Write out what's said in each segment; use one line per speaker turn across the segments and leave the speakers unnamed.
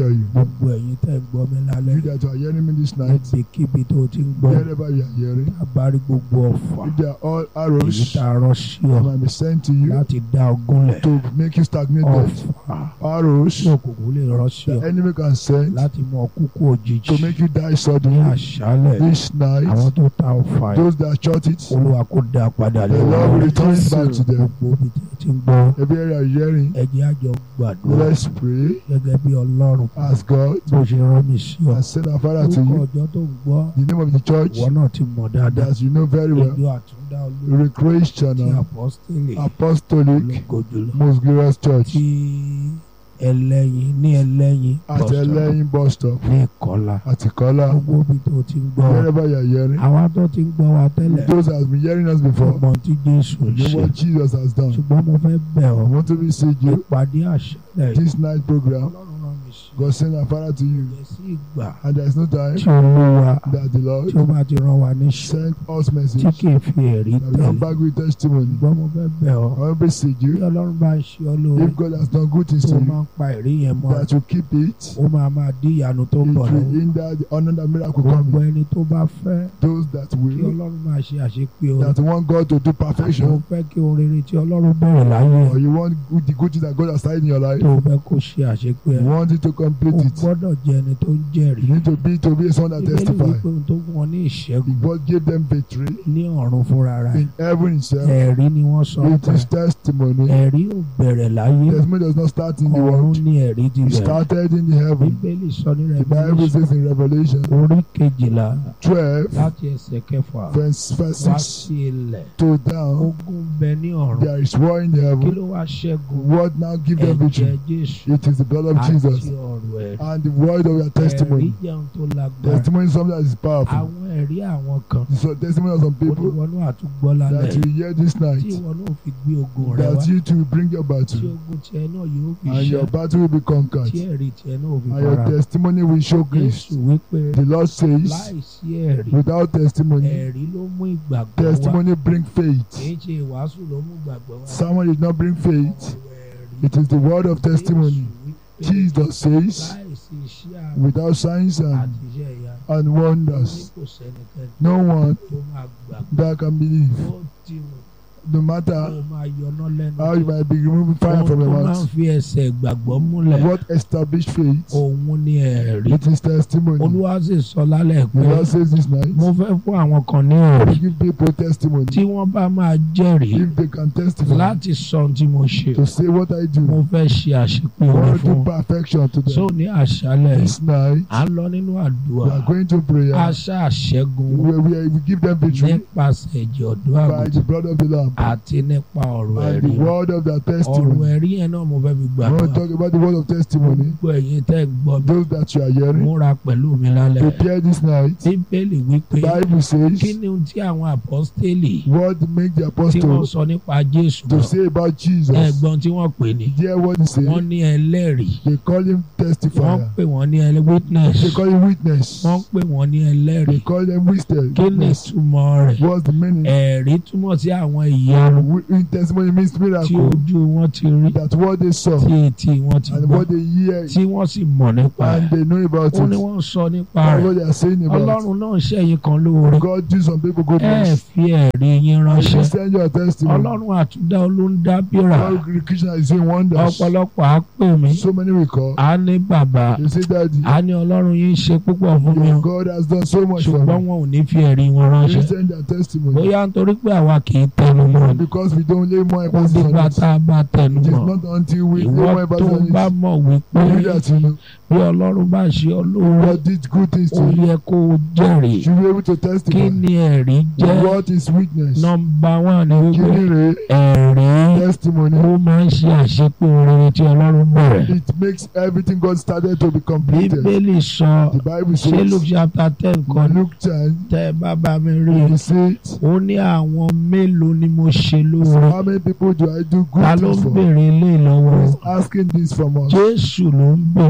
hear you.
gbogbo ẹ̀yin tẹ́ ń gbọ́ mi lálẹ́
You that are hearing me this night,
níbikíbi tó o ti ń gbọ́
wherever you are hearing,
abárí gbogbo ọ̀fà
if they are all
èyí
arrows
tá a rán sí ọ
that might be sent to you
láti dá ogún lẹ̀
to make you stagnate death,
ọ̀fà
arrows
tí òkùnkùn lè rán sí ọ
the enemy can send
láti mú ọ kúkú òjijì
to make you die
ní
suddenly
àṣálẹ̀
this night.
àwọn tó ta ọ̀fà yìí
Those that shot it,
olúwa kó dá a padà
the
lé
Lord will
wọn
return it back to them.
gbogbo ibi tí o ti ń gbọ́
Every area you are hearing,
ẹ jẹ́ a jọ gbàdúrà
let's pray,
gẹ́gẹ́ bí ọlọ́run
ask God,
bó ṣe rán mi sí ọ
and send our Father to
orúkọ
you.
ọjọ́ tó ń gbọ́
The name of the church
ìwọ náà ti mọ̀ dáadáa
that you know very well,
ìjọ àtúndá olórí ti
Recreational
apọ́sítélì
Apostolic
ológo jùlọ
Most Glorious Church
tí ẹlẹ́yin ní ẹlẹ́yin
at
bus stop
Ẹlẹ́yin bus stop
ní ìkọlà
at Ìkọ́lá.
gbogbo ibi tó ti ń gbọ́
Wherever you are hearing,
àwa tó ti ń gbọ́ wa tẹ́lẹ̀
those that have been hearing us before,
ọgbọ́n tí Jésù ń
know
ṣe
what Jesus has done.
ṣùgbọ́n mo fẹ́ bẹ̀
I
ọ́
want to beseech you,
ìpàdé àṣálẹ̀ yìí
this night program,
ọlọ́run rán mi sí
God send our Father to you,
ìyẹn sí ìgbà
and there is no time
tí olúwa
that the
tí
Lord
ó bá ti rán wa níṣẹ́
send us
tí
message
kì í fi ẹ̀rí
that we come
tẹ̀lé
back with testimony.
ṣùgbọ́n mo fẹ́ bẹ̀ ọ́
I want to beseech
bí
you,
ọlọ́run bá ń ṣe ọ́ lóore
if God has done good things
tó
to
máa
you,
ń pa ẹ̀rí yẹn mọ́
that you keep it,
ó máa máa dí ìyanu tó ń
it
bọ̀
will
lọ́wọ́
hinder the honor that miracle
gbogbo
coming.
ẹni tó bá fẹ́
Those that
kí
will,
ọlọ́run máa ṣe àṣepé o
that want God to do
mo
perfection,
fẹ́ kí ohun rere tí ọlọ́run bẹ̀rẹ̀ láyé
or you want good, the good things that God has started in your life,
tó fẹ́ kó ṣe àṣepé
you
ẹ̀
want it to
o
complete it.
gbọ́dọ̀ jẹ́ ẹni tó ń jẹ́rìí
You need to be to be someone that
Bíbélì
testify.
wípé ohun tó fún wọn ní ìṣẹ́gun
God gave them victory
ní ọ̀run fúnra rẹ̀
in heaven itself.
ẹ̀rí ni wọ́n sọ
It
pé
is testimony.
ẹ̀rí ò bẹ̀rẹ̀ láyé
Testimony does not start in the
ọ̀run
world.
ní ẹ̀rí ti
It
bẹ̀rẹ̀
started in the heaven.
bíbélì sọ ní
The Bible
Revelation
says in Revelation
orí kejìlá
12,
láti ẹsẹ̀ kẹfà
verse, verse
wá
6
sí ilẹ̀
to down,
ogun bẹ ní ọ̀run
there is war in the
kí
heaven.
ló wá ṣẹ́gun
What now give them
ẹ̀jẹ̀
victory?
Jésù
It is the blood of
àti
Jesus
ọ̀rọ̀ ẹ̀rí
and the word of your
ẹ̀rí
testimony.
jẹun tó lágbára
Testimony is something that is powerful.
àwọn ẹ̀rí àwọn kan
So testimony of some people
oníwọnú àtúgbọ́ lálẹ́
that you hear this
tí
night,
ìwọ náà fi gbé ogun rẹ wá
that you too bring your
tí
battle
ogun tiẹ̀ náà yóò fi
and your
ṣẹ́
battle will be
tí
conquered
ẹ̀rí tiẹ̀ náà ò fi
and your
fara
testimony will show grace.
Jésù wípé
The Lord says,
láìsí ẹ̀rí
without testimony,
ẹ̀rí ló mú ìgbàgbọ́ wá
testimony bring
kì
faith.
í ṣe ìwàásù ló mú ìgbàgbọ́ wá
Someone did not bring faith.
ọ̀rọ̀ ẹ̀rí
It is the word of testimony.
Jésù wípé
Jesus says,
láìsí iṣẹ́ àmì
without signs and,
àti iṣẹ́ ìyá
and
ní
wonders,
kò sẹ́nikẹ́ni
no one
tó máa gbàgbọ́
that can believe.
ó ti wù
No
kó
matter
máa yọná lẹ́nu
how you might be removing fire
ohun
from
tó
your
máa ń
mouth,
fi ẹsẹ̀ ìgbàgbọ́ múlẹ̀
what established faith,
òun ni ẹ̀rí
it is testimony.
olúwa sì sọ lálẹ́
The
pé
Lord says this night,
mo fẹ́ fún àwọn kan ní ẹ̀rí
give people testimony.
tí wọ́n bá máa jẹ́rìí
If they can testify
láti sọ ohun tí mo ṣe
to say what I
mo
do,
fẹ́ ṣe àṣepé
I
orin
want to
fún
do perfection to
so
them.
ní àṣálẹ̀
This night,
à ń lọ nínú àdúrà
we are going to prayer.
àṣà àṣẹ́gun
We, we, we give them victory
nípasẹ̀ ẹ̀jẹ̀ ọ̀dọ́
by
àgùntàn
the blood of the Lamb
àti nípa ọ̀rọ̀
and
ẹ̀rí
the word of their
ọ̀rọ̀
testimony.
ẹ̀rí yẹn náà mo fẹ́ fi
We want to
gbàdúrà
talk about the word of testimony.
gbogbo ẹ̀yin tẹ́ ń gbọ́ mi
Those that you are hearing,
múra pẹ̀lú mi lálẹ́
prepare this night.
bíbélì wípé
Bible says,
kí ni ohun tí àwọn àpọ́stélì
what make the
tí wọ́n
apostle
sọ nípa Jésù
to
náà
say about Jesus?
ẹ̀gbọ́n tí wọ́n pè ní
Hear what he said.
wọ́n ní ẹlẹ́rìí
They call him
wọ́n
testifier.
pè wọ́n ní ẹlẹ́ witness
They call him witness.
wọ́n pè wọ́n ní
They
ẹlẹ́rìí
call them witness.
kí ni
witness.
ìtumọ̀ rẹ̀
What's the meaning?
ẹ̀rí túmọ̀ sí àwọn ìyanu
Wi- in testimony means
tí
miracle.
ojú wọn ti rí
That what they saw
tí etí wọn ti
and
gbọ́
what they hear
tí wọ́n sì mọ̀ nípa
and
ẹ̀
they know about
ó ní
it.
wọ́n ń sọ nípa
That's
rẹ̀
what they are saying about.
ọlọ́run náà ṣẹ̀yìn kan lóore
God do some people
ẹ
goodness.
fi ẹ̀rí yín
You
ránṣẹ́
send your testimony.
ọlọ́run àtúndá olóńdá bíra
God Krishna is doing wonders.
ọ̀pọ̀lọpọ̀ á pè mí
So many will call.
á ní bàbá
They say that
á ní ọlọ́run yín ṣe púpọ̀ fún mi o
God has done so much for
ṣùgbọ́n
me.
wọn ò ní fi ẹ̀rí wọn
You
ránṣẹ́
send their testimony.
bóyá nítorí pé àwa kì í tẹnu mọ́ ni
Because we don't lay more
ó
emphasis
dìgbà
on it.
tá a bá tẹnu
It is
mọ́
not until we lay
ìwọ
more
tó
emphasis on
bá
it.
mọ̀ wípé
You that you know.
bí ọlọ́run bá ṣe ọ lóore
God did good things
ó
to you.
yẹ kó o jẹ́rìí
You be able to
kí
testify.
ni ẹ̀rí jẹ́
What is witness?
nọmba wán ni wípé
Kini
ẹ̀rí
testimony.
ó máa ń ṣe àṣepé orin tí ọlọ́run bẹ̀rẹ̀
It makes everything God started to be completed.
bíbélì sọ
The Bible
ṣé luke
says
chapter ten kan ní
Luke 10,
tẹ́ ẹ bá bá mi rí i
he said,
ó ní àwọn mélòó ni mo ṣe lóore
How many people do I do
ta
good
ló
things
ń
for?
béèrè ilé
Who
lọ́wọ́
is asking this from us?
jésù ló ń béèrè
This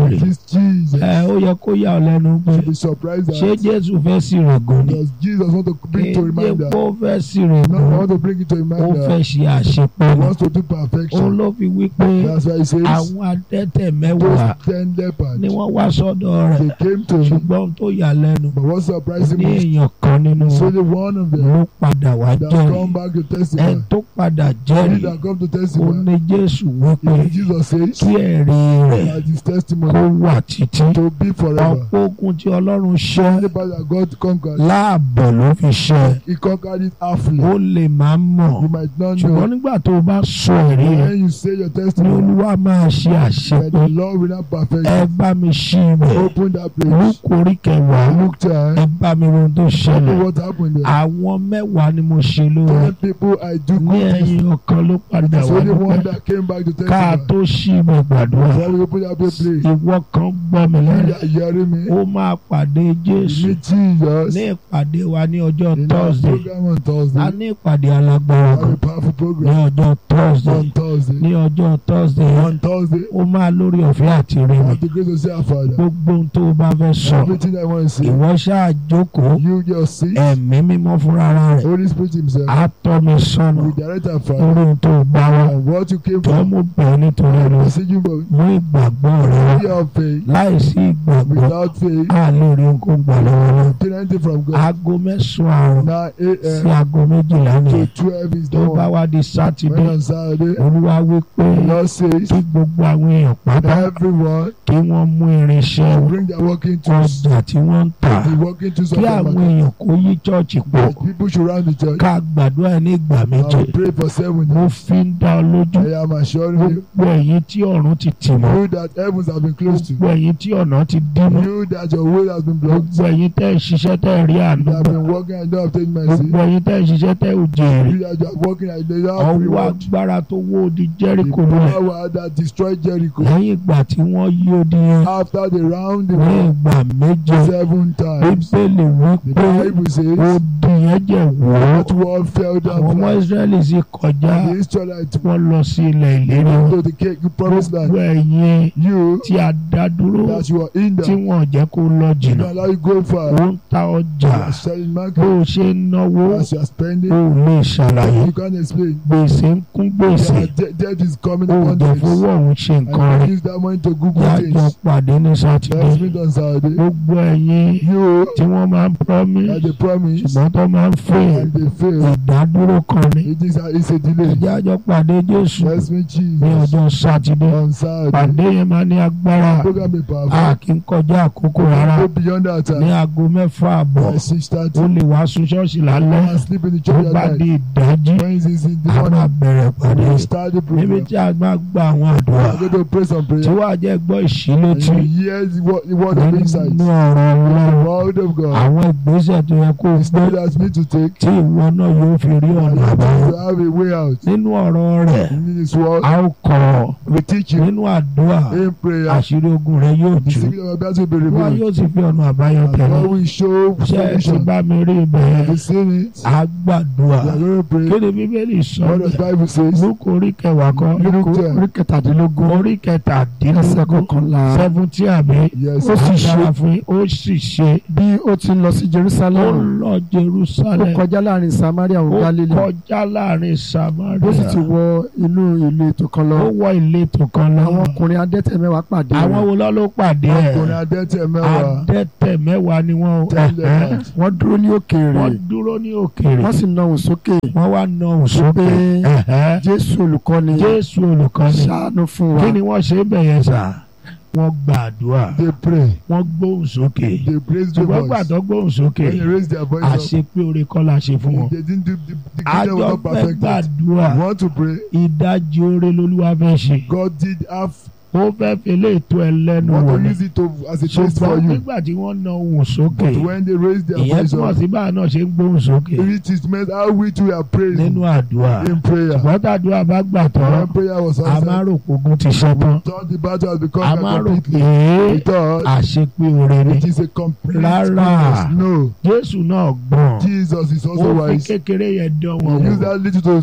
Jesus.
ẹ ó yẹ kó yà ọ́ lẹ́nu pé
You'll be surprised
ṣé
that
Jésù fẹ́ sí rògùn ni
does Jesus want to bring to
kéde
reminder?
kó fẹ́ sí
No, I
rògùn
want to bring it to
ó
reminder.
fẹ́ ṣe àṣepé
He
ni
wants to do
òun
perfection.
ló fi wí pé
That's why he says
àwọn adẹ́tẹ̀ mẹ́wàá
those ten lepers
ni wọ́n wá sọ́dọ̀ rẹ̀
they came to him,
ṣùgbọ́n ohun tó yà lẹ́nu
but what surprised
ní
him was
èèyàn kan nínú
it's
wọn
only one of them
ló padà wá
that
jẹ́rìí
come back to
ẹ
testify.
tó padà
He
jẹ́rìí
that come to
ó
testify.
ní Jésù wípé
Even Jesus says
kí ẹ̀rí rẹ̀
that his
kó
testimony
wà títí
to be forever.
ọ̀pọ̀ ogun tí Ọlọ́run ṣẹ́
Only by that God conquered.
láàbọ̀ ló fi ṣẹ́
He conquered it halfly.
ó lè máa mọ̀
You might not
ṣùgbọ́n
know.
nígbà tó o bá sọ ẹ̀rí rẹ̀
When you say your
ní
testimony,
Olúwa máa ṣe
that
àṣepé
the Lord will not perfect
ẹ
it.
bá mi ṣí ibẹ̀
Open that place.
Lúùkù orí kẹwàá
Look time.
ẹ bá mi wo ohun tó
Tell me
ṣẹlẹ̀
what happened there.
àwọn mẹ́wàá ni mo ṣe lóore
Ten people I do
ní
good things.
ẹ̀yìn ọ̀kan ló padà
It's
wá
only one
dúpẹ́
that came back to
ká
testify.
tó ṣí ibẹ̀ gbàdúrà
So we open that place.
ìwọ kan gbọ́ mi
You
lẹ́nu
are hearing me.
ó máa pàdé
You
Jésù
meet Jesus
ní ìpàdé wa ní ọjọ́
in our
Thursday
program on
a
Thursday.
ní ìpàdé alágbára
Have
kan
a powerful
ní
program
ọjọ́ Thursday
on Thursday.
ní ọjọ́ Thursday
On Thursday,
ó máa lórí ọ̀fẹ́ àti rí
I
mi
have the grace to say our Father.
gbogbo ohun tó o bá fẹ́ sọ
Everything I want to say,
ìwọ ṣáà jókòó
you just see.
ẹ̀mí mímọ́ fúnra rẹ̀
Holy Spirit Himself
á tọ́ mi sọ́nà
will direct our Father.
lórí ohun tó o bá wá
And what you came
tó
from,
mú bẹ́ẹ̀ nítorí ẹnu
message you from,
mú ìgbàgbọ́ rẹ wá
your faith,
láìsí ìgbàgbọ́
without faith,
á lè rí nǹkan gbà lọ́wọ́ náà
obtain anything from God.
aago mẹ́sàn-án àrùn
9
sí
a.m.
aago méjìlá
to
nìyẹn
12 is
tó bá
done.
wá di sátidé
When on Saturday,
olúwa wí pé
the Lord says,
kí gbogbo àwọn èèyàn pátá
everyone
kí wọ́n mú irinṣẹ́ wọn
bring their working tools.
ọjà tí wọ́n ń tà
The working tools of
kí
the
àwọn
market.
èèyàn kó yí chọ́ọ̀chì pọ̀
That people should round the church.
ká gbàdúrà ní ìgbà méje
I will pray for seven
mo
days.
fi ń dá ọ lójú
I am assuring you,
gbogbo ẹ̀yin tí ọ̀run ti tì mọ́
you that heavens have been closed to.
gbogbo ẹ̀yin tí ọ̀nà ti dí mọ́
You that your way has been blocked.
gbogbo ẹ̀yin tẹ́ ẹ̀ ṣiṣẹ́ tẹ́ ẹ̀ rí àánú
You have
gbà
been working and don't obtain mercy.
gbogbo ẹ̀yin tẹ́ ẹ̀ ṣiṣẹ́ tẹ́ ẹ̀ ò jèrè
You that you are working and you don't have
ọwọ́
reward.
agbára tó wó odi
The
Jẹ́ríkò lulẹ̀
power that destroyed Jericho.
lẹ́yìn ìgbà tí wọ́n yí odi yẹn
After they round the
ní
world
ìgbà méje
seven times.
bíbélì wí
The
pé
Bible says
odi yẹn jẹ́ wọ́
that wall fell
àwọn
down
ọmọ
flat.
Ísírẹ́lì sì kọjá
And the Israelites
wọ́n lọ sí ilẹ̀ ìlérí wọn
to the cake, promised
gbogbo
land.
ẹ̀yin
You
tí a dá dúró
that you are in
tí
there.
wọ́n jẹ́ kó lọ
You
jìnnà
allow you go far.
ó ń ta ọjà
You are selling
bó
market.
o ṣe ń náwó
As you are spending,
ó lè ṣàlàyé
you can't explain.
gbèsè ń kún gbèsè
Your de- debt is coming
ó
upon
jẹ́
this.
fowó ọ̀hún ṣe
And
nǹkan
you
rẹ̀
use that money to Google
yájọ
things.
pàdé ní sátidé
Let's meet on Saturday.
gbogbo ẹ̀yin
You
tí wọ́n máa ń promise
that they promise
ṣùgbọ́n tó máa ń fail
and they fail.
ìdádúró kan ní
It is a, it's a delay.
ẹ̀jẹ̀ àjọ pàdé Jésù
Let's meet
ní
Jesus
ọjọ́ sátidé
on Saturday.
pàdé yẹn máa ní agbára
Program be powerful.
a kì í kọjá àkókò rárá
Go beyond that
ní
time.
aago mẹ́fà àbọ̀
By six
ó
thirty.
lè wá sun ṣọ́ọ̀ṣì lálẹ́
And sleep in the
tó
church
bá
at
di
night.
ìdájí
When is in the
a máa
morning?
bẹ̀rẹ̀ pàdé
We start the
níbi
program.
tí a máa gba àwọn àdúrà
I'm going to pray some
tí
prayer.
wàá jẹ́ gbọ́
And
ìṣílétí
you hear the word, the word of insight.
nínú
The
ọ̀rọ̀ Ọlọ́run
word of God.
àwọn ìgbésẹ̀ tó yẹ kó o
The
gbé
step that you need to take.
tí ìwọ náà yóò fi rí
And
ọ̀nà àbáyọ
to have a way out.
nínú ọ̀rọ̀ rẹ̀
In this word,
a ó kọ́
we teach you
nínú àdúrà
in prayer.
àṣírí ogun rẹ yóò
The
tú
secret of our battle will be
wọn
revealed.
yóò sì fi ọ̀nà àbáyọ
And
tẹ̀lé
God will show
ṣé ẹ ti
solution.
bá mi rí ibẹ̀
Have you
yẹn
seen it?
a gbàdúrà
We are going to pray.
kí ni bíbélì sọ
What does
bẹ́ẹ̀
Bible says?
lóko orí kẹwàá kan
Luke ten.
orí kẹtàdínlógún
orí
ẹsẹ̀
kẹtàdínlógún
kọkànlá
seventy àbí
Yes.
Ó sì
ó
ṣe-
fún yín, ó sì ṣe
bí ó ti lọ sí
ó
Jerusalem
lọ
ó
Jerusalem
kọjá láàrin Samaria
ó
ò Galilee
kọjá láàrin
ó sì ti
Samaria
wọ inú ìlú ètò kan lọ
ó wọ ìletò kan lọ
àwọn ọkùnrin adẹ́tẹ̀ mẹ́wàá pàdé
àwọn
rẹ̀
wo lọ́ ló pàdé
Ọkùnrin
ẹ̀
adẹ́tẹ̀ mẹ́wàá.
adẹ́tẹ̀ mẹ́wàá ni wọ́n
Ten
ẹ̀hẹ́.
lepers.
wọ́n dúró ní òkèèrè
wọ́n dúró ní òkèèrè
wọ́n sì na òun sókè
wọ́n wá na òun sókè
pé
ẹ̀hẹ́.
Jésù olùkọ́ni
Jésù olùkọ́ni
ṣàánú fún wa
kí ni wọ́n ṣe bẹ̀yẹn sà wọ́n gbàdúrà
They pray.
wọ́n gbóhùn sókè
They praise the
ṣùgbọ́n
voice.
gbàdọ́ gbóhùn sókè
When they raise their voice up,
àṣepé oore kọ́ la ṣe fún wọn.
they didn't do the, the kingdom
àjọ
was not
fẹ́
perfected.
gbàdúrà
You want to pray?
ìdajì oore lolúwa fẹ́ ṣe
God did have
ó fẹ́ fi lè tó ẹ lẹ́nu
want
wò
to
ni
use it to as a test for
ṣùgbọ́n
you.
nígbà tí wọ́n na ohùn sókè
But when they raise their
ìyẹn
voice
túmọ̀
up,
sí báà náà ṣe ń gbóhùn sókè
it is meant how we too are praying
nínú àdúrà
in prayer.
ṣùgbọ́n tàdúrà bá gbà tán
When prayer was
a máa
answered,
rò pé ogun ti ṣẹ́ tán
thought the battle has become
a máa rò
completely.
pé
We thought
àṣepé oore ni
it is a complete
Rárá.
goodness. No,
Jésù náà gbọ́n
Jesus is also
ó fi
wise.
kékeré yẹn dán
He
wọn
used
wò
that little to, to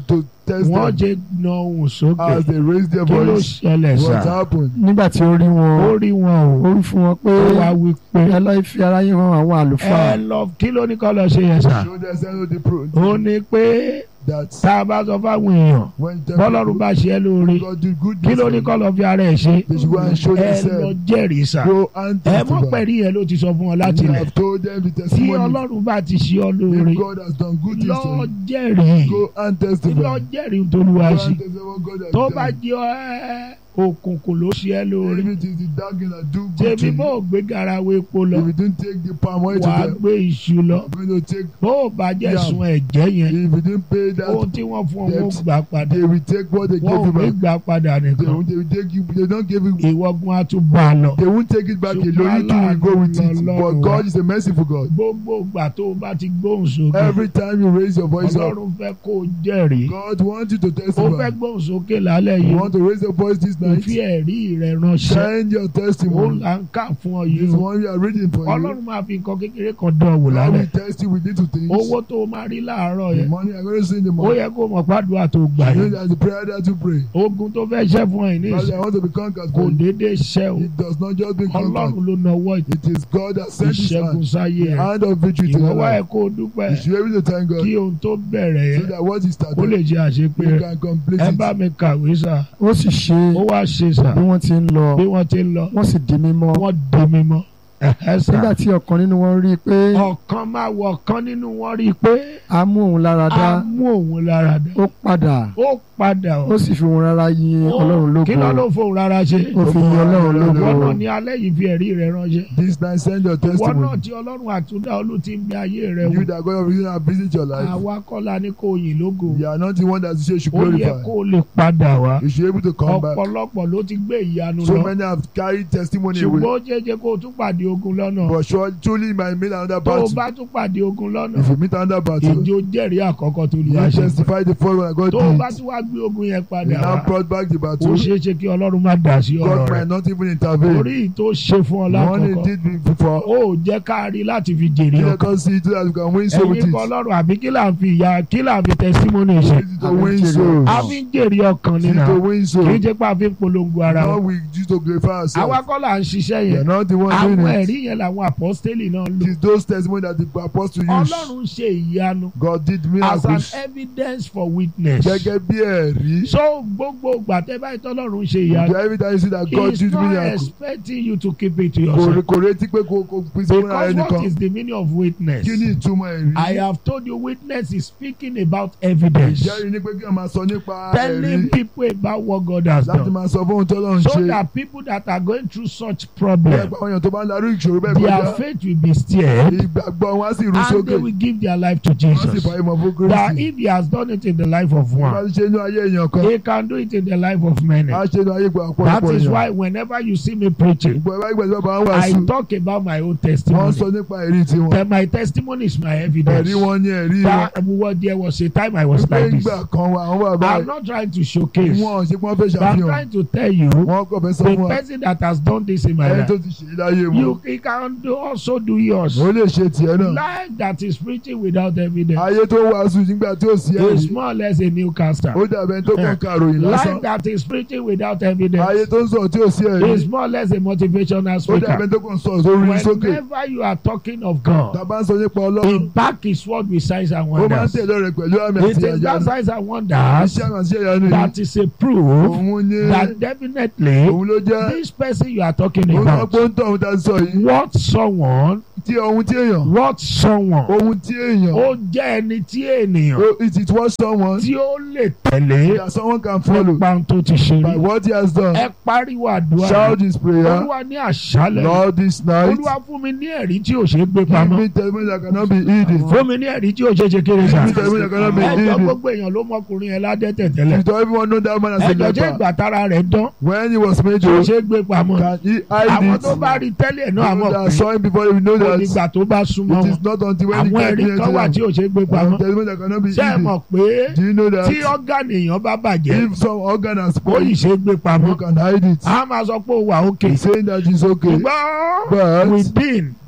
test
wọ́n
them
ṣe na ohùn sókè
as they raise their
kí ló
voice.
ṣẹlẹ̀
What
sá
happened?
nígbà tí ó rí wọn
ó rí wọn
ó
o
wí fún wọn pé
ó wá wí pé
ẹ lọ́ọ́ fi ara yín hàn àwọn
ẹ
àlùfáà
lọ kí ló ní kọ́ lọ ṣe yẹn sá
Show them send the proof
ó ní pé
that
tá a bá sọ fáwọn èèyàn
when them
bọ́lọ́run bá ṣe é lóore
God do good
kí ló ní kọ́ lọ fi ara ẹ̀ ṣe
They should go and show
ẹ lọ
themselves.
jẹ́rìí sá
Go and
ẹ mọ̀
testify.
pẹ̀lú yẹn ló ti sọ fún ọ láti
You
ilẹ̀
have told them the
tí
testimony.
ọlọ́run bá ti ṣe ọ lóore
If God has done good things
lọ
to you,
jẹ́rìí
go and
lọ
testify.
jẹ́rìí tó lu
Go
wá
and
sí
testify what God has
tó bá
done.
jẹ́ ẹ òkùnkùn ló ṣe é lóore
If it is the dark thing that do good to
tèmi bó
you,
o gbé garawo epo lọ
if you didn't take the palm oil to
wàá
them,
gbé iṣu lọ
you're going to take.
bó o bá jẹ́
Yeah.
sun ẹ̀jẹ̀ yẹn
If you didn't pay
ohun
that,
tí wọ́n fún ọ wọ́n
debt,
gbà padà
they will take what they
wọ́n
gave
ò
you
ní
back.
gbà padà
They
nìkan
won't, they will take you. They don't give you.
ìwọ́gun á tún bá a lọ.
They won't take it back
Ṣùgbọ́n
alone. You too will go with it.
Ọlọ́run
But
wa.
God is a merciful God.
gbogbo ìgbà tó o bá ti gbóhùn sókè
Every time you raise your voice up,
ọlọ́run fẹ́ kó o jẹ́rìí
God wants you to
ó fẹ́
testify.
gbóhùn sókè lálẹ́
You
yìí
want to raise your voice this
kò
night?
fi ẹ̀rí rẹ̀ ránṣẹ́
Send your
ó
testimony.
là ń kà fún ọ yìí
This
o
one we are reading for you.
ọlọ́run máa fi nǹkan kékeré kan dán wò
God
lálẹ́
will test you with little things.
owó tó o máa rí láàárọ̀
The
yẹn
money I'm going to see in the
ó
morning.
yẹ kó o mọ̀ pàdúrà tó gbà
You know
yẹn
that's the prayer that you pray.
ogun tó fẹ́ ṣẹ́ fún ẹ ní
Father,
ìsìn
I want to be conquered.
kò
for you.
déédéé ṣẹ́ o
It does not just be conquered.
ọlọ́run ló nawọ́
It is God that sent His
ìṣẹ́gun
hand.
sáyé
The
ẹ̀
hand of victory to
ìwọ
your
wá ẹ̀
life.
kó o dúpẹ́
You should be able to thank God
kí ohun tó bẹ̀rẹ̀
so
yẹn
that what He
kó lè
started,
jẹ́ àṣepé
you
rẹ̀
can complete
ẹ bá
it.
mi kàwé sà
ó sì ṣe
ó wá ṣe sà
bí wọ́n ti ń lọ
bí wọ́n ti ń lọ
wọ́n sì di mímọ́
wọ́n di mímọ́ ẹ̀hẹ́ sà
nígbà tí ọ̀kan nínú wọn rí i pé
ọ̀kan máa wọ ọ̀kan nínú wọn rí i pé
a mú òun lára dá
a mú òun lára dá
ó padà
ó padà
ó sì fi òun rárá yin ọlọ́run
kí ló ló
lógo
fóun rárá ṣe
ó fi yin ọlọ́run lógo
wọ́n náà ní alẹ́ yìí fi ẹ̀rí rẹ̀ ránṣẹ́
This night, send your
wọ́n náà
testimony.
tí ọlọ́run àtúndà olú ti ń bẹ ayé rẹ̀
You
wò
that God of reason have visit your life.
àwa kọ́la ní kò yìn lógo
You are not the one that you should
ó yẹ
glorify.
kó o lè padà wá
You should be able to come back.
ọ̀pọ̀lọpọ̀ ló ti gbé ìyanu
So
lọ
many have carried testimony
ṣùgbọ́n
away.
ó jẹ́jẹ́ kó o tún pàdé ogun lọ́nà
But surely, truly, you might meet another
tó o
battle.
bá tún pàdé ogun lọ́nà
If you meet another battle,
ìjó jẹ́rìí àkọ́kọ́ tó lu
you
àṣẹ
testify the first one that God
tó o bá
did.
tún wá gbé ogun yẹn
You
padà
now
wá
brought back the
ó
battle.
ṣeé ṣe kí ọlọ́run má dà sí ọ̀rọ̀
God
rẹ̀
might not even intervene.
orí tó ṣe fún ọ
The one he
lákọ̀ọ́kọ́
did before.
ó jẹ́ ká rí láti fi jèrè
Let
ọkàn
us see so that we can win so with
ẹ̀yin
it.
kọ́ ọlọ́run àbí kí là ń fi ìyá kí là ń fi testimony ṣe
This is to win souls.
a fi ń jèrè ọkàn
This is
nínú
to win
kì í
souls.
jẹ́ pé a fi ń polongo ara
Now
wa
we use to glorify
àwa
ourselves.
kọ́ là ń ṣiṣẹ́
We are
yẹn
not the one
àwọn
doing it.
ẹ̀rí yẹn làwọn apọ́stélì náà lò
It is those testimonies that the apostle used.
ọlọ́run ṣe ìyanu
God did
as an
miracles.
evidence for witness
Gẹ́gẹ́ bí ẹ̀rí.
so gbogbo ìgbà tẹ́ báyìí tọ́lọ́run ṣe ìyanu
Every time you see that
he
God
is
did
not
miracles.
expecting you to keep it to
Kò
yourself
kò retí pé kò kò pín sí fúnra
because what
ẹnìkan.
is the meaning of witness
Kí ni ìtumọ̀ ẹ̀rí?
I have told you witness is speaking about evidence
Ìjẹ́rìí ni pé kí wọ́n máa sọ nípa
telling
ẹ̀rí.
people about what God has
Láti
done
máa sọ fún ohun tó lọ́run
so
ṣe.
that people that are going through such
Bẹ́ẹ̀
problem
pa àwọn èèyàn tó bá ń darí ìṣòro bẹ́ẹ̀
their
kọjá.
faith will be stirred
Ìgbàgbọ́ wọn á sì rú
and
sókè.
they will give their life to
Wọ́n sì
Jesus
fà ìmọ̀ fún
that
Kristi.
if he has done it in the life of
Bá
one
ti ṣe inú ayé èèyàn kan.
he can do it in the life of many
Á ṣe inú ayé gba
that
ọ̀pọ̀lọpọ̀
is
èèyàn.
why whenever you see me preaching
Ìgbọ̀ ẹ̀bá ìgbà tí bàbá ń
I
wàásù.
talk about my own
Wọ́n
testimony
sọ nípa ẹ̀rí tiwọn.
that my testimony is my evidence
Ẹ̀rí wọn ní ẹ̀rí wọn.
that what there was a time I was
Pé
like this
ìgbà kan wà àwọn bàbá
I'm not trying to showcase
wọn ò ṣe pé wọ́n fẹ́
but I'm
ṣàfihàn.
trying to tell you
Wọ́n kọ̀ fẹ́ sọ
the
fún wa.
person that has done this in my
Ẹni tó
life
ti ṣe é láyé wọn.
you he can do also do yours
Ó lè ṣe tiẹ̀ náà.
life that is preaching without evidence
Ayé tó wàásù nígbà tí ò sí
is
ẹ̀rí.
more or less a newcaster
Ó dàbẹ̀ tó kàn kàròyìn lásán.
life that is preaching without
Ayé
evidence
tó ń sọ̀rọ̀ tí ò sí ẹ̀rí.
is more or less a motivational
Ó
speaker
dàbẹ̀ tó kàn sọ̀rọ̀ sórí sókè.
whenever you are talking of God
Tàbá ń sọ nípa
he
Ọlọ́run.
back his word with signs and
Ó máa ń
wonders
tẹ̀lé rẹ̀ pẹ̀lú àmì
it
àti
is that
àyànú.
signs and wonders
Iṣẹ́ àmì àti àyànú yìí.
that is a proof
Òun ní
that definitely
òun ló jẹ́.
this person you are talking
Òun náà
about
pọ́ńtọ̀ òun ta sọ yìí.
what someone
Tí ohun tí èèyàn.
what someone
Ohun tí èèyàn.
ó jẹ́ ẹni tí ènìyàn
Oh, It is what someone
tí ó lè tẹ̀lé
that someone can follow
nípa ohun tó ti ṣe
by
rí
what he has done.
ẹ pariwo àdúrà
Shout this prayer.
olúwa ní àṣálẹ́
Lord, this night,
olúwa fún mi ní ẹ̀rí tí ò ṣe é gbé
give
pamọ́
me testimony that cannot be hidden.
fún mi ní ẹ̀rí tí ò ṣe é ṣe kéré
Give
sá
me testimony that cannot be
ẹjọ́
hidden.
gbogbo èèyàn ló mọkùnrin yẹn ládẹ́tẹ̀ tẹ́lẹ̀
Did everyone know that man as a
ẹjọ́ ṣé
leper?
ìgbà tára rẹ̀ dán
When he was made
tí ò
to,
ṣe é gbé pamọ́
can he
àwọn
hide
tó
it?
bá rí tẹ́lẹ̀ náà
People
àmọ́
that
pé
saw him before, we know
kò
that
nígbà tó bá súnmọ́
it
wọn
is not until when he
àwọn
came
ẹ̀rí
near
kan wà
to
tí
them.
ò ṣe é gbé
And
pamọ́
testimony that cannot be
ṣé ẹ
hidden.
mọ̀ pé
Do you know
tí
that
ọ́gánì èèyàn bá bàjẹ́
if some organ has
ó yìí
spoiled,
ṣe é gbé pamọ́
you can hide it?
a máa sọ pé ó wà òkè
He's saying that it's okay.
ṣùgbọ́n
But
within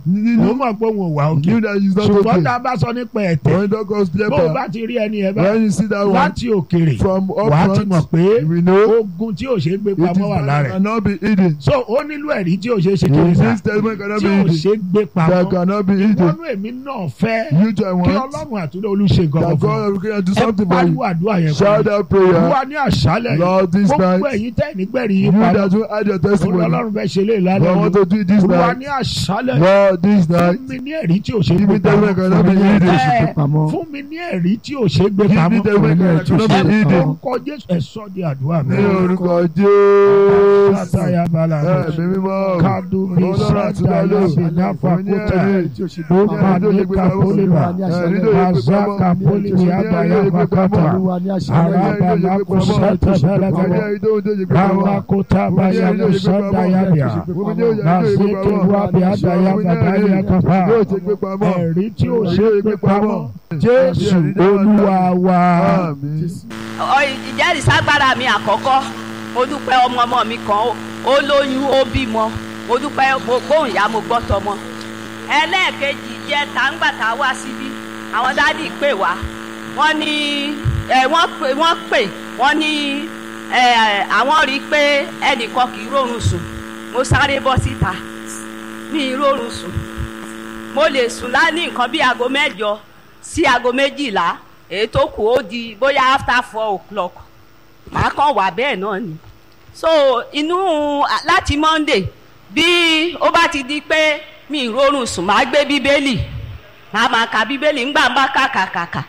òun mọ̀ pé òun ò wà òkè
knew that he's not
ṣùgbọ́n tá
okay.
a bá sọ nípa ẹ̀tẹ̀
When God calls
bó o
leper,
bá ti rí ẹni ẹ̀ bá
when you see that one
láti òkèrè
from
wà á ti
up
mọ̀
front,
pé
we know
ogun tí ò ṣe é gbé
it is
pamọ́ wà lára ẹ̀
cannot be hidden.
so ó nílò ẹ̀rí tí ò ṣe é ṣe kiri sá
This testimony cannot
tí
be
ò
hidden.
ṣe é gbé
That
pamọ́
cannot be hidden.
ìwọ́nú èmi náà fẹ́
You too, I
kí
want
ọlọ́run àtúndé olùṣe
that
nǹkan fún
God can do
ẹ
something for
pariwo
you.
àdúrà yẹn
Shout
fún
that
mi
prayer.
wá ní àṣálẹ̀ yìí
Lord, this
gbogbo
night,
ẹ̀yin tẹ́ nígbẹ̀rì yìí
you
pamọ́
that will add your testimony.
olùwàlọ́run fẹ́ ṣe lé
I
ìlànà
want to do it this
olùwà
night.
ní àṣálẹ̀ yìí
Lord, this night,
fún mi ní ẹ̀rí tí ò ṣe é
give
gbé
me testimony
pamọ́
cannot be
Fún mi ní
hidden.
ẹ̀rí.
Ẹ,
pamọ́.
fún mi ní ẹ̀rí tí ò ṣe é gbé
Give me
pamọ́
testimony
Fún mi ní
cannot
ẹ̀rí
be
tí ò ṣe é
hidden.
orúkọ jésù ẹ sọ di àdúrà mi.
Ní orúkọ Jésù.
Sátayà balà
Ẹ̀mí mímọ́.
kadumi
Ọlọ́run àti
sátayà
Ọlọ́run.
bìnáfà
Ní
kúta
ẹ̀rí.
tí ò ṣe gbé
ó
pamọ́.
máa ní kapolima
Ẹ̀rí tó yẹ pé
mazaka
pamọ́.
polimi abaya bakata
Olúwa ní àṣálẹ́ yìí.
araba lako sata balagada kawakota baya musanda yabia mazeke wabi adaya badaya kapa ẹ̀rí tí ò ṣe é gbé pamọ́ jésù olúwa wa.
Àmín.
Ọ- ìjẹ́rìísí agbára mi àkọ́kọ́ mo dúpẹ́ ọmọ ọmọ mi kan ó- ó lóyún ó bímọ mo dúpẹ́ mo gbóhùn ìyá mo gbọ́ tọmọ ẹlẹ́ẹ̀kejì jẹ́ tàǹgbàtà wá síbí àwọn dádì pè wá wọ́n ní ẹ wọ́n pè wọ́n pè wọ́n ní ẹ àwọn rí i pé ẹnìkan kì í rórun sùn mo sáré bọ́ síta mi ì rórun sùn mo lè sùn láni nǹkan bí aago mẹ́jọ sí aago méjìlá èyí tó kù ó di bóyá after four o'clock màá kàn wà bẹ́ẹ̀ náà ni so inú láti monday bí ó bá ti di pé mi ì rórun sùn màá gbé bíbélì màá máa ka bíbélì ńgbà ń bá kàkàkàkà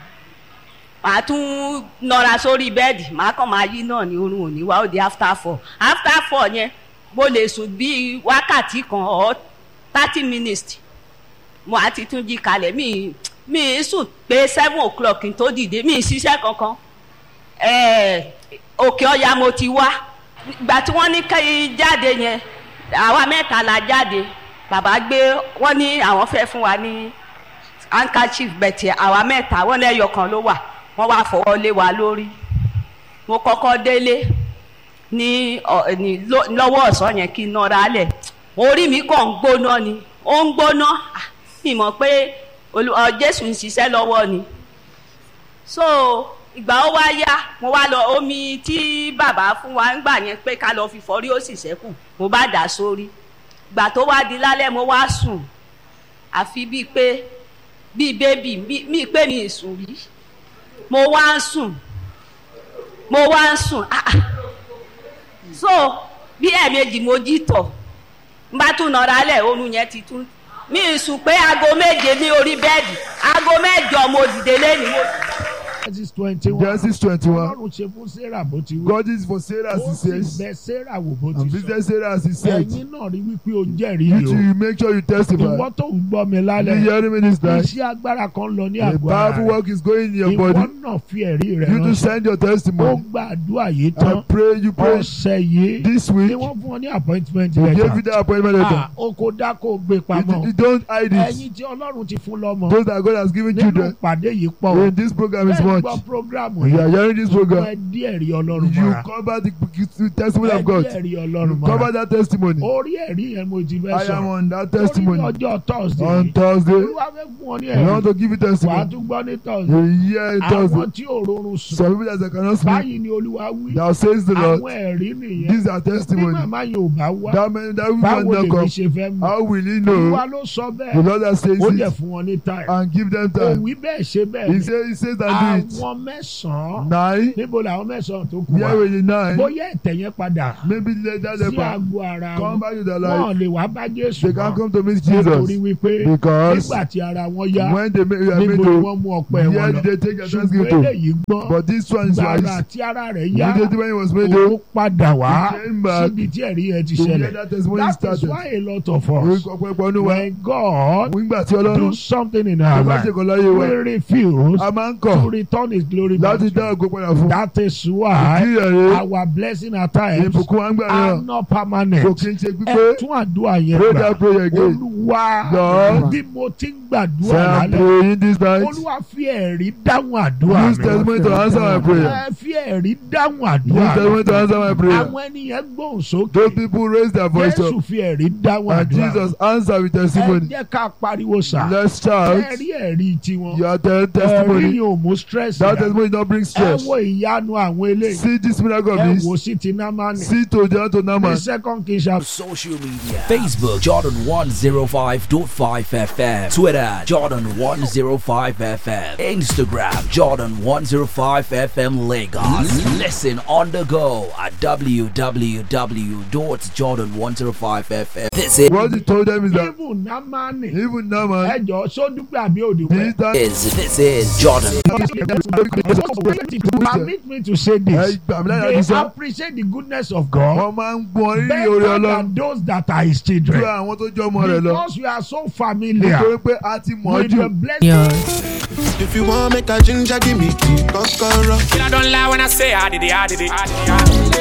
màá tún nọra sórí bẹ́ẹ̀dì màá kàn máa yí náà ní orun òní wá ó di after four after four yẹn mo lè sùn bíi wákàtí kan or thirty minutes mo àti tún jí kalẹ̀ mi mi ì sùn pé seven o'clock kí n tó dìde mi ì ṣiṣẹ́ kankan ẹ̀ẹ́ òkè ọ̀yà mo ti wá ìgbà tí wọ́n ní kí jáde yẹn àwa mẹ́ta la jáde bàbá gbé wọ́n ní àwọn fẹ́ fún wa ní handkerchief bẹ̀tẹ̀ àwa mẹ́ta wọ́n lẹ́yọ kan ló wà wọ́n wá fọwọ́ lé wa lórí mo kọ́kọ́ délé ní ọ- ní ló- lọ́wọ́ ọ̀sán yẹn kí n nọra lẹ̀ orí mi kàn ń gbóná ni ó ń gbóná Ah, mi mọ̀ pé Olú- ọ, Jésù ń ṣiṣẹ́ lọ́wọ́ ni so ìgbà ó wá yá mo wá lọ omi tí bàbá fún wa ń gbà yẹn pé ká lọ fi fọrí ó sì ṣẹ́kù mo bá dà sórí ìgbà tó wá di lálẹ́ mo wá sùn àfi bíi pé bíi bébì bíi bíi pé mi ì sùn rí mo wá ń sùn mo wá ń sùn ah ah. so bí ẹ̀ẹ̀mejì mo jí tọ̀ n bá tún nọra lẹ̀ oorun yẹn ti tún mi ì sùn pé aago méje ní orí bẹ́ẹ̀dì aago mẹ́jọ mo dìde lẹ́nu mo
Genesis twenty one
Genesis twenty-one.
ọlọ́run ṣe fún sarah bó ti wí
God is for Sarah as
ó
he
sì
says.
bẹ sarah wò bó
And
ti sọ
visit Sarah as he said.
ẹ̀yin náà rí wípé o jẹ́rìí
You
o
too, you make sure you testify.
ìwọ tó ń gbọ́ mi
You
lálẹ́
hearing me this night?
iṣẹ́ agbára kan lọ ní
A
àgọ́ ara
powerful
rẹ̀
work is going in your
ìwọ
body.
náà fi ẹ̀rí rẹ̀
You to
ránṣẹ́
send your
ó
testimony.
gbàdúrà yìí
I
tán
pray you pray
ọ̀sẹ̀ yìí
this
ni
week.
wọ́n fún ọ ní appointment
He gave you
letter
that appointment letter.
ah o kò dá kó o gbé
You,
pamọ́
you don't hide it.
ẹ̀yin tí ọlọ́run ti fún lọ́mọ
Those that God has given
nínú
children.
ìpàdé yìí pọ̀ o
In this program is
bẹ́ẹ̀
much.
gbọ́ program
You are
yìí
hearing this
ẹ
program.
díẹ̀ rí ọlọ́run
You
mọ́ra
cover the the testimony
ẹ
of God.
díẹ̀ rí ọlọ́run
You cover
mọ́ra
that testimony.
orí ẹ̀rí yẹn mo ti fẹ́
I am
sọ
on that
orí ní
testimony.
ọjọ́ thursday
On Thursday,
olúwa fẹ́ fún ọ ní
I want
ẹ̀rí
to give you
wàá
testimony.
tún gbọ́ ní thursday
You hear it Thursday.
àwọn tí ò rọrùn sùn
Some people that cannot speak.
báyìí ni olúwa wí
Thou says the
àwọn
Lord.
ẹ̀rí nìyẹn
These are
bí
testimony.
màmá yẹn ò bá wá
That man, that
báwo
woman
lèmi
not come.
ṣe fẹ́ mọ̀
How will he
olúwa
know?
ló sọ
The
bẹ́ẹ̀
Lord that says
ó dẹ̀
it
fún wọn ní time
and give them
kò
time.
wí bẹ́ẹ̀ ṣe bẹ́ẹ̀
He
ni
says, he says and do
àwọn mẹ́sàn-án
it. Nine.
níbo làwọn mẹ́sàn-án tó kù
Where
wá
will the nine?
bóyá ẹ̀tẹ̀ yẹn padà
Maybe later
sí
they
àgọ́ ara
come
wọn
back to their
wọn
life.
lè wá bá jésù
They can't
mọ́
come to meet
nítorí
Jesus
wípé
because
nígbà tí ara wọn yá
when they make, are made
níbo ni
to,
wọ́n mú ọpẹ́ wọn
where
lọ
did they take their
ṣùgbọ́n
thanksgiving to?
eléyìí gbọ́n
But this one is
gbàrà
wise.
tí ara rẹ̀ yá
Immediately when he was made
òun
to,
padà wá
he came back
síbi tí ẹ̀rí yẹn ti
to hear
ṣẹlẹ̀
that testimony
that is
started.
why a lot of
Orí
us
ọ̀pọ̀lọpọ̀ ọdún wa.
when God
Nígbà tí
do
Ọlọ́run
something in
tó
our
bá
life
ṣe kàn láyé wa,
we refuse
a máa ń
to
kọ̀
return his glory back
láti
to
dá
him.
ògo padà fún.
that is why
Ìdí rẹ̀
our blessing at times
ìbùkún wa ń gbà
are
náà
not
kò
permanent
kí n ṣe
ẹ
pípé.
tún àdúrà yẹn
Pray
gbà
that prayer again.
olúwa
Lord,
bí mo ti ń gbàdúrà
Say I'm
lálẹ́
praying this night.
olúwa fi ẹ̀rí dáhùn àdúrà
Use
mi
testimony to answer my prayer.
ẹ fi ẹ̀rí dáhùn
Use
àdúrà
testimony to answer my
mi
prayer.
àwọn ènìyàn gbóhùn sókè
Those people raise their voice
jésù
up.
fi ẹ̀rí dáhùn
And
àdúrà
Jesus answer with
ẹ
testimony.
jẹ́ ká pariwo sà
Let's shout.
ẹ̀rí ẹ̀rí tiwọn
You are telling
ẹ̀rí
testimony.
yóò mú stress
That
dá
testimony don't bring
ẹ
stress.
wo ìyanu àwọn eléyìí
See this miracle
ẹ
of
wo
this.
sí ti námánì
See to John to
ní
Naaman.
second king chapter
Social media Facebook Jordan 105.5 FM Twitter Jordan 105 FM Instagram Jordan 105 FM Lagos Listen on the go at www.jordan105fm This
What he told them is that
even námánì
even Naaman,
ẹjọ sódúpẹ́ àbí òdùpẹ́.
this time
is this is Jordan
Permit me to say
ẹ
this.
gbà mí láyà
They
ti sọ.
appreciate the goodness of God
Wọ́n máa ń gbọ́n rírì
better
orí
than
Ọlọ́run
those that are his
ju
children.
àwọn tó jọ ọmọ rẹ̀ lọ.
Because we are so familiar
Nítorí pé a ti mọ̀ ọ́
with the
jù.
blessing.
If you want make a ginger, give me key, kokoro.
I don't lie when I say I did it, I did it. I did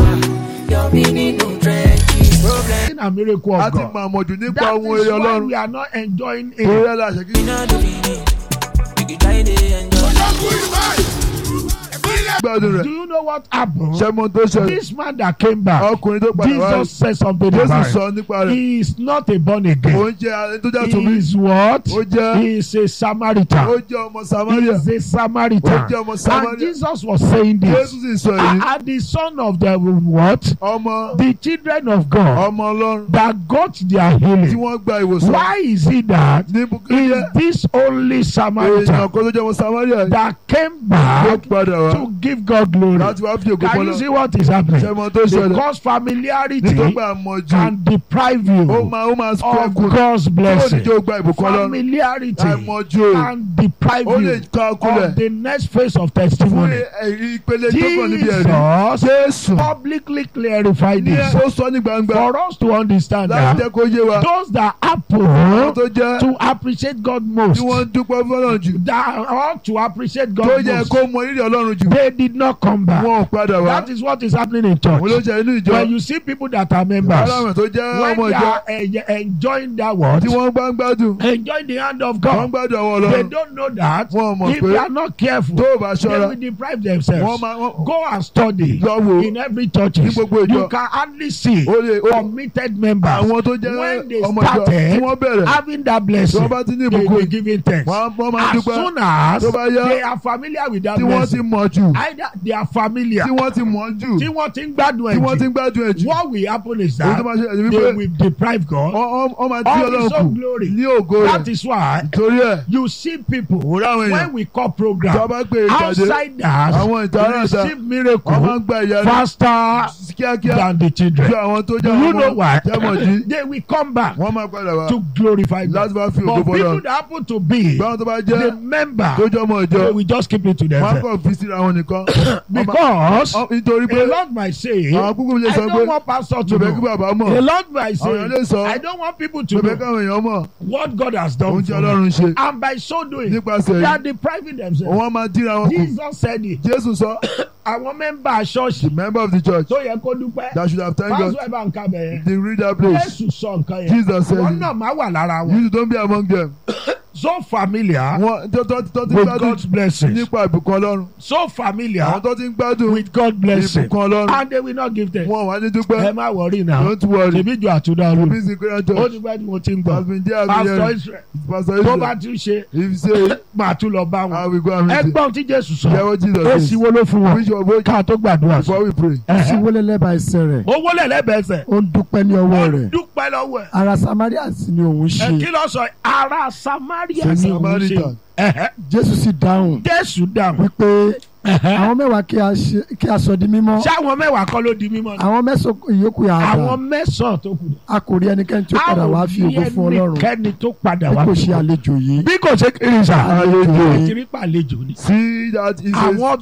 and miracle
A
of
ti
God.
mọ̀ àmọ̀jù nípa
That
ohun
is
eré
why
Ọlọ́run.
we are not enjoying
Orí
it.
ẹ̀ la ṣe kí gbádùn
Do
rẹ̀.
you know what happened?
Ṣẹ́mọ̀ tó ṣẹlẹ̀.
This man that came back,
Ọkùnrin tó padà wá.
Jesus said something
Jésù
about
sọ
it.
nípa rẹ̀.
He is not a born again.
Òun jẹ́ ẹni tó jẹ́
He
tòmí.
is what?
Ó jẹ́
He is a Samaritan.
ó jẹ́ ọmọ
He
Samaria.
is a Samaritan.
Ó jẹ́ ọmọ
And
Samaria.
Jesus was saying
Jésù
this.
sì sọ èyí.
And the son of the what?
Ọmọ
The children of God
ọmọ Ọlọ́run
that got their
tí
healing.
wọ́n gba ìwòsàn.
Why is it that
Ní
is
Bukiri
this only
èèyàn
Samaritan
kan tó jẹ́ ọmọ Samaria
that came
ló
back
padà wá
to give God glory?
láti wá fi ògo
Can you
fọlọ́.
see what is happening?
Ṣẹ́mọ̀ tó ṣẹlẹ̀.
Because familiarity
Nítorí pé àmọ̀jù
can deprive
ó
you
máa ó máa
of
sọ́kùn.
God's
Ó ní
blessing.
jẹ́ ó gba ìbùkún Ọlọ́run.
Familiarity
Àìmọ̀jù
can deprive
ó lè
you
ká
of
kulẹ̀
the next phase of
fún
testimony.
ẹ̀rí ìpele tó kàn níbi ẹ̀rí.
Jesus
Jésù
publicly clarified
ní
this
ó sọ ní gbangba
for us to understand
láti
that
jẹ́ kó yé wa.
those that
Àwọn
happen
tó jẹ́
to appreciate God most,
tí wọ́n ń dúpẹ́ fọ́lọ́run jù
that ought to appreciate
tó
God
yẹ
most,
kó mọ rírì Ọlọ́run jù
they did not come back.
wọn ò padà wá.
That is what is happening in
Òun ló
church.
jẹ́ inú ìjọ.
When you see people that are members,
Aláwọ̀ tó jẹ́
when
ọmọ
they
ìjọ
are eh, enjoying that word,
tí wọ́n gbá ń gbádùn
enjoying the hand of
wọ́n ń
God,
gbádùn àwọn
they
Ọlọ́run.
don't know that
Wọ́n mọ̀
if
pé
they are not careful,
tó o bá
they
ṣọ́ra
will deprive
wọ́n
themselves.
máa wọ́n
Go and study
lọ wò
in every church.
ní gbogbo ìjọ.
You can hardly see
ó lè ó
committed members
àwọn tó jẹ́
when they
ọmọ ìjọ tí
started
wọ́n bẹ̀rẹ̀
having that
tí
blessing.
wọ́n bá ti ní
They
ìbùkún
will giving thanks.
wọ́n á- wọ́n máa
As
dúpẹ́
soon as
tó bá yá
they are familiar with that
tí wọ́n ti
blessing,
mọ̀ jù
either they are familiar,
tí wọ́n ti mọ̀ jù
tí wọ́n ti ń gbádùn
tí wọ́n ti
ẹ̀
ń gbádùn ẹ̀
jù.
jù
What will happen is
ohun tó
that
máa ṣe ẹ̀yìn
they
wípé
will deprive God
wọ́n- wọ́n wọ́n máa dí
of
Ọlọ́run
his
kù
own glory.
ní ògo
That
rẹ̀
is why
torí ẹ̀
you see people
òwúrọ̀ àwọn èèyàn
when we call
tí
program
wọ́n bá gbé ìpàdé
outsiders
àwọn ìtara ẹ̀ta
receive
wọ́n máa
miracle
ń gba ìyanu
faster
kíákíá
than the children.
ju àwọn tó
Do
jẹ́
you
ọmọ
know why?
jẹ́mọ̀ dí
They will come back
wọ́n máa padà wá
to glorify God.
láti bá fi ògo
But people
fọlọ́
that happen to be
báwọn tó bá
the
jẹ́
member,
tó jẹ́ ọmọ ìjọ
they will just keep it to
wọ́n á
themselves.
kàn fi síra wọn nìkan Wọ́n máa-
Because
Ọ- nítorí pé
a lot might say,
àwọn kúkú lè
I
sọ pé
don't want pastor to
bẹ̀bẹ̀ kí
know.
bàbá
A
mọ̀
lot might
àwọn èèyàn lè
say,
sọ
I don't want people to
bẹ̀bẹ̀
know
káwọn èèyàn mọ̀
what God has done
ohun tí
for me.
Ọlọ́run ṣe
And by so doing,
nípasẹ̀
they are
yìí
depriving themselves.
wọ́n máa díra wọn kù
Jesus said it.
Jésù sọ
Àwọn mẹ́mbà ṣọ́ọ̀ṣì
the member of the church
tó yẹ kó dúpẹ́.
that should have thanked God
Pásítọ̀ ẹ̀ bá ń kábẹ̀ yẹn.
they read that place
Jésù sọ nǹkan yẹn.
Jesus said
Wọ́n
it.
náà máa wà lára wọn.
you don't be among them
So familiar
wọ́n tó tó tó ti
with
gbádùn
God's blessings.
nípa ìbùkún Ọlọ́run
So
àwọn
familiar
tó ti ń gbádùn
with God's blessing.
ìbùkún Ọlọ́run
And they will not give them.
wọn wà ní
Ẹ
dúpẹ́
má wọrí náà.
don't worry
Ṣèbí ju àtúndà lù.
busy great
Ó
church
ti gbẹ́ ni mo ti ń
has
gbọ́.
been there
Pastor
every year
Israel
pastor
tó bá
Israel
tún ṣe
if you say
máa tún lọ bá
I
wọn.
will go and meet you
Ẹgbọ́n tí Jésù sọ.
hear what Jesus
Èsì
says
wo ló fún wọn?
which one boy
Ká tó gbàdúrà sí.
before we pray
sí wọlé lẹ́bàá ẹsẹ̀ rẹ̀
Owó lẹ̀ lẹ́bẹ̀ẹ́sẹ̀.
ó ń dúpẹ́ ní ọwọ́
Ó
rẹ̀
dúpẹ́ lọ́wọ́ ẹ̀.
ara Samaria sì ni òun
Ẹ
ṣe
kí ló sọ? Ara Samaria
the
ni òun ṣe.
Samaritan
Ẹ̀hẹ́.
Jésù sì dáhùn
Jésù dáhùn.
wípé
Ẹ̀hẹ́.
àwọn mẹ́wàá kí a ṣe- kí a sọ di mímọ́
Ṣé àwọn mẹ́wàá kọ́ ló di mímọ́ ni?
àwọn mẹ́sàn-án ìyókù yà á dà
Àwọn mẹ́sàn-án tó kù.
a kò rí ẹnikẹ́ni tí ó padà wá fi ògo fún Ọlọ́run
Kẹ́ni tó padà
bí
wá
kò
fi
ṣe
ògo.
àlejò yìí
Bí kò ṣe kiri sà.
Àlejò.
Àtìrí pàlejò ni.
see that he says
Àwọn